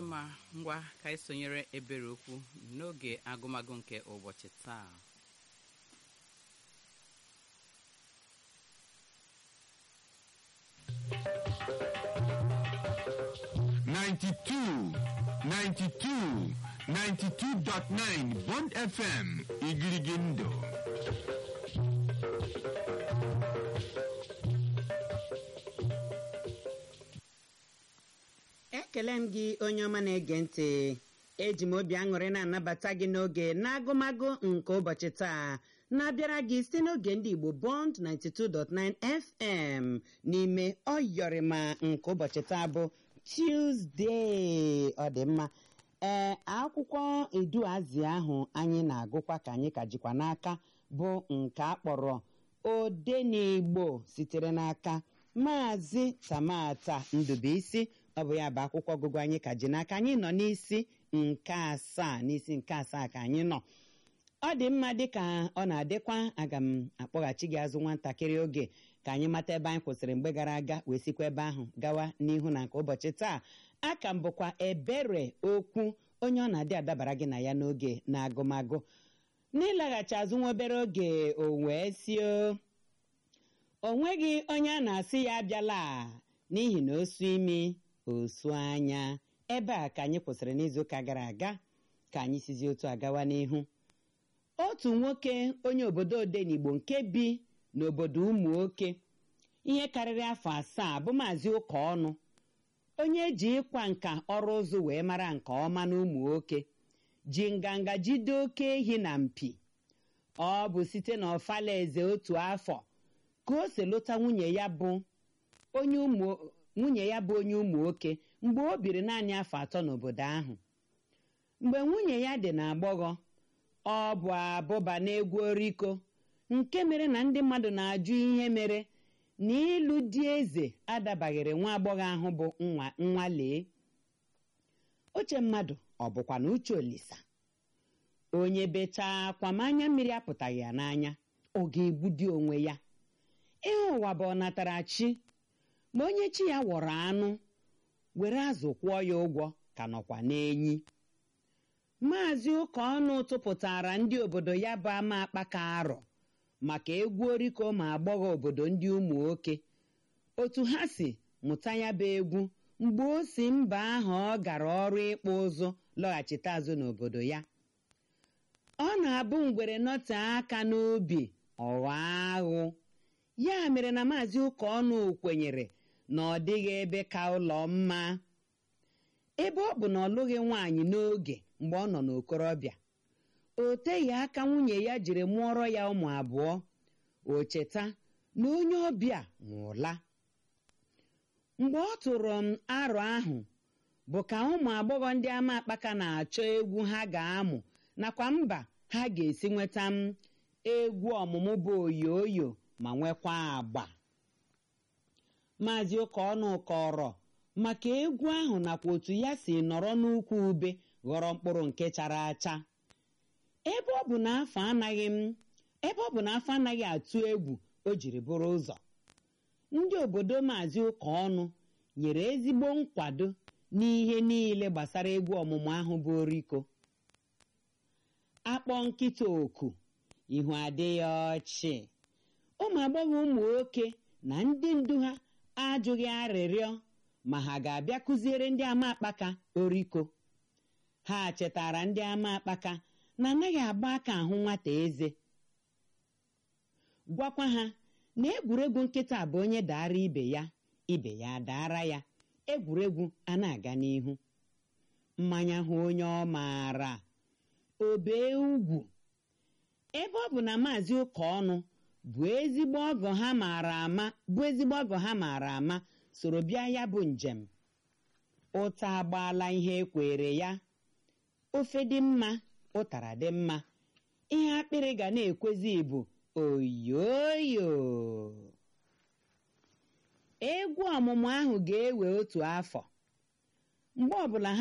dị mma ngwa ka anyị sonyere ebere okwu n'oge agụmagụ nke ụbọchị taa Ninety-two, ninety-two, ninety-two dot nine Bond FM Igirigindo. ekele m gị onye ọma na-ege ntị eji m obi aṅụrị na-anabata gị n'oge n'agụmagụ nke ụbọchị taa na-abịara gị site n'oge ndị igbo bond 92.9 fm n'ime ọyọrịma nke ụbọchị taa bụ tuzdee ọ dị mma ee akwụkwọ eduazi ahụ anyị na-agụkwa ka anyị ka jikwa n'aka bụ nke a kpọrọ odenigbo sitere n'aka maazị tamata ndubuisi ọ bụ ya bụ akwụkwọ ọgụgụ anyị ka ji n'aka anyị nọ n'isi nke asaa n'isi nke asaa ka anyị nọ ọ dị mma dịka ọ na-adịkwa aga m akpọghachi gị azụ nwatakịrị oge ka anyị mata ebe anyị kwụsịrị mgbe gara aga wee sikwa ebe ahụ gawa n'ihu na nke ụbọchị taa aka m bụkwa ebere okwu onye ọ na-adị adabara gị na ya n'oge na agụmagụ n'ịlaghachi azụ nwa obere oge o wee sio o nweghị onye a na-asị ya abịala n'ihi na osu imi osu anya ebe a ka anyị kwụsịrị n'izuụka gara aga ka anyị sizi otu agawa n'ihu otu nwoke onye obodo odenigbo nke bi n'obodo ụmụ oke ihe karịrị afọ asaa bụ maazị ụka ọnụ onye ji ịkwa nka ọrụ ụzụ wee mara nke ọma n'ụmụ oke ji nganga jide oke ehi na mpi ọ bụ site na ọfalaeze otu afọ ka o si lụta nwunye ya bụ onye ụmụ nwunye ya bụ onye ụmụ nwoke mgbe o biri naanị afọ atọ n'obodo ahụ mgbe nwunye ya dị n'agbọghọ ọ bụ abụba na-egwu oriko nke mere na ndị mmadụ na-ajụ ihe mere na ịlụ di eze adabaghịrị nwa agbọghọ ahụ bụ nwa nwalee uche mmadụ ọ bụkwa na uche olisa onye bechaa akwa ma anya mmiri apụtaghị ya n'anya ọ ga-egbudi onwe ya ihe ụwa bụ ọnatarachi ma onye chi ya wọrọ anụ were azụ kwụọ ya ụgwọ ka nọkwa n'enyi maazị ụka ọnụ tụpụtara ndị obodo ya bụ ama akpaka arọ maka egwu oriko ma agbọghọ obodo ndị ụmụ nwoke otu ha si mụta ya bụ egwu mgbe o si mba ahụ ọ gara ọrụ ịkpụ ụzụ lọghachite azụ n'obodo ya ọ na-abụ ngwere nọte aka n'obi ọghọ aghụ ya mere na maazị ụka ọnụ kwenyere na ọ dịghị ebe ka ụlọ mma ebe ọ bụ na ọ lụghị nwaanyị n'oge mgbe ọ nọ n'okorobịa o teghị aka nwunye ya jiri mụọrọ ya ụmụ abụọ o cheta na onye ọbịa nwụla mgbe ọ tụrụ m arọ ahụ bụ ka ụmụ agbọghọ ndị ama akpaka na-achọ egwu ha ga-amụ nakwa mba ha ga-esi nweta m egwu ọmụmụ bụ oyoyo ma nwekwa agba maazị ụka ọnụ kọrọ maka egwu ahụ nakwa otu ya si nọrọ n'ukwu ube ghọrọ mkpụrụ nke chara acha ebe ọ bụ na afọ anaghị m ebe ọ bụ na afọ anaghị atụ egwu o jiri bụrụ ụzọ ndị obodo maazị ụka ọnụ nyere ezigbo nkwado n'ihe niile gbasara egwu ọmụmụ ahụ bụ oriko akpọ nkịta oku ihu adịghị ọchị ụmụ agbọghọ ụmụ nwoke na ndị ndu ha ajụghị arịrịọ ma ha ga-abịa kụziere ndị ama akpaka oriko ha chetara ndị ama akpaka na anaghị agba aka ahụ nwata eze gwakwa ha na egwuregwu nkịta bụ onye daara ibe ya ibe ya daara ya egwuregwu a na-aga n'ihu mmanya hụ onye ọ maara obee ugwu ebe ọ bụ na maazị ụka ọnụ bụ ezigbo ọgọ ha maara ama bụ ezigbo ọgọ ha maara ama soro bịa ya bụ njem ụta agbaala ihe ekwere ya ofe dị mma ụtara dị mma ihe akpịrị ga na-ekwezi bụ oyoyo egwu ọmụmụ ahụ ga-ewe otu afọ mgbe ọbụla ha